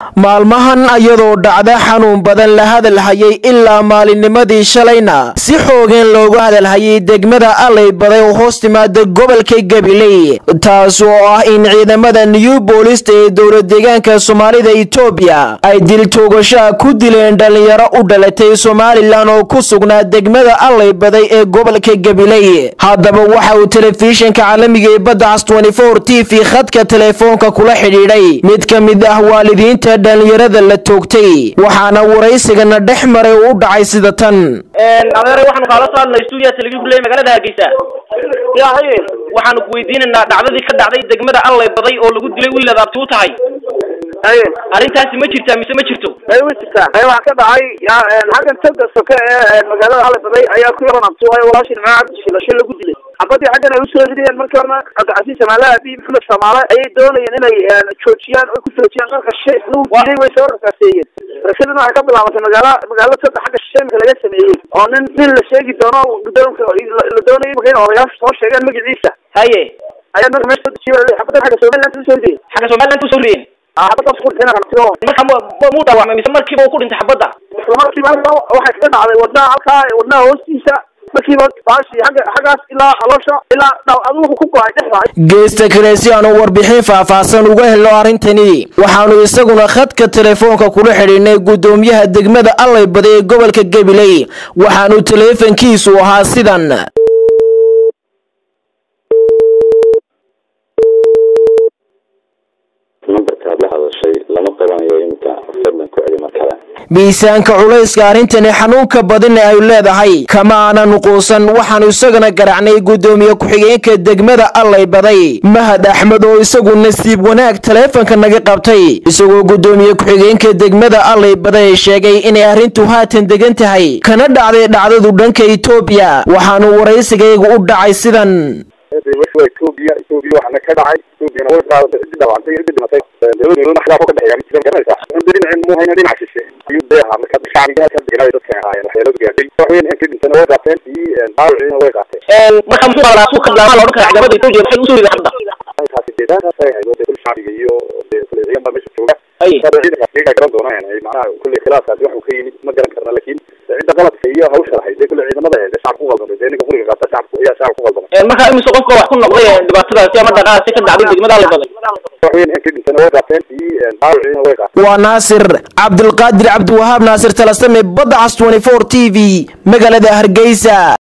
maalmahan ayadoo dhacda xanuun badan la hadalhayay ilaa maalinnimadii shalayna si xoogeen loogu hadalhayay degmada allay baday oo hoos timaada gobolka gabiley taas oo ah in ciidamada new boolista ee dowlad deegaanka soomaalida itoobiya ay dil toogashaha ku dileen dhallinyaro u dhalatay somalilan oo ku sugnaa degmada allay baday ee gobolka gabiley haddaba waxa uu telefishinka caalamiga ee badda cas t v khadka teleefoonka kula xidhiidhay mid ka mid ah waalidiinta dhallinyarada la toogtay waxaana waraysigana dhex maray u dhacay sida tan adeeray waxaanu kaala soo hadlay stuudiya television kuley magaalada hargeysa waxaanu ku weydiinaynaa dhacdadii ka dhacday degmada allay baday oo lagu dilay wiil adaabti u tahay arrintaasi ma jirtaa mise ma jirto way jirtaa waxaa ka dhacay xaggan tagga soke ee magaalada allay baday ayaa ku yaran abti waayo walaashii nimco cabdi shilasho lagu dilay xabadii xaggan ay usoo ridayeen markii horena cabdicasiis samaale abiy maxamed samaale ayay doonayeen inay joojiyaan oy ku joojiyaan marka shay lagu diiday way soo rakaaseeyeen rasadana waxay ka bilaabatay magaala magaalo tagga xagga shisheemka laga sameeyey oo nin nin la sheegi doono gudoonka la doonayo marka in odayaasha soo sheegeen magaciisa haye ayaa marka meesha soo dejiye xabadda xagga somaliland usoo ridayeen xagga somaliland usoo rideen xabaddaas ku dhintay marka mu dhaawacmay mise markiiba uu ku dhintay xabadda isla markiiba halkaa waxay kaga dhacday wadnaha halkaa wadnaha hoostiisa markiiba baashi xagga xaggaas ilaa caloosha ilaa adugu ku go-ay dhexda geesta kale si aanu warbixin faahfaahsan uga helno arrintani waxaanu isaguna khadka telefoonka kula xidhiidhnay guddoomiyaha degmada allay baday ee gobolka gabiley waxaanu taleefankiisu ahaa sidan miisaanka culayska arrintani xanuunka badina ay leedahay kama aanan quusan waxaanu isagana garacnay guddoomiye ku-xigeenka degmada allay baday mahad axmed oo isagu nasiib wanaag taleefanka naga qabtay isagoo guddoomiye ku-xigeenka degmada allay baday sheegay inay arrintu haatan degan tahay kana dhacday dhacdadu dhanka itoobiya waxaanu waraysigaygu u dhacay sidan etoobiya etoobiya waxaana ka dhacay etoobiyana way qaadatay ciddi dhaawacantay ciddi dhimatay dowladda khilaaf ka dhexeeya garanaysaa dhinacin mu hayna dhinac shishe ayuu deeha marka shacbiga ka deganay dadka ahaayeen waxyeeladu gaadhay waxweyn inka dhintana way qaateen iyo dhaawiciina way qaateen marka muxuu qalaa suuq khaldaamaa la odhan kara ciidamada etoobiya maxay usoo riday xabadda taasi deedaankaas ay ahayd dee kul shacbiga iyo dee kule ciidan baa meesha jooga ciidankaas iyagaa garan doonaan macnaha kulle khilaafkaasi waxuu ka yimid ma garan karna laakiin cidda qaladka iyo hawsha lahayd dee kule ciidamada ahayd shacabka ku qaldamay dee ninka quriga qaata shacabka ayaa shacabka ku qaldamay marka imise qofka wax ku noqday dhibaatadaasi ama dhaqaasi ka dhacday degmada allay baday waxweyn inka dhintana way qaateen iyo dhaawiciina way qaateen waa naasir cabdulqaadir cabdiwahaab naasir talasame badda cas t v magaalada hargeysa